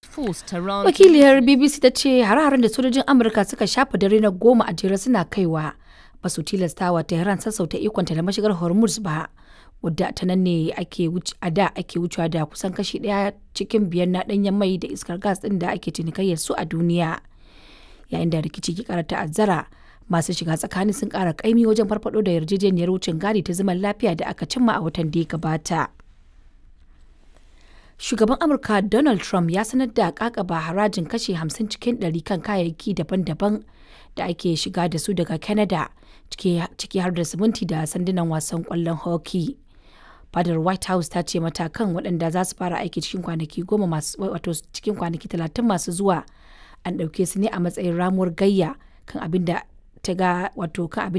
forced Tehran wakiliyar bbc ta ce hare-haren da sojojin amurka suka shafa dare na goma a jere suna kaiwa ba su tilastawa tehran sassauta ikonta da mashigar hormuz ba wadda ta nan ne ake a da ake wucewa da kusan kashi daya cikin biyar na danyen mai da iskar gas din da ake cinikayyar su a duniya yayin da rikici ke kara ta'azzara masu shiga tsakani sun kara kaimi wajen farfado da yarjejeniyar wucin gadi ta zaman lafiya da aka cimma a watan da ya gabata shugaban amurka donald trump ya sanar da kakaba harajin kashe 50 cikin 100 kan kayayyaki daban-daban da ake shiga da su daga canada ciki har da siminti da sandunan wasan kwallon hockey fadar white house ta ce matakan waɗanda za su fara aiki cikin kwanaki goma masu wato cikin kwanaki talatin masu zuwa an ɗauke su ne a matsayin ramuwar gayya kan abin da ta ga wato kan abin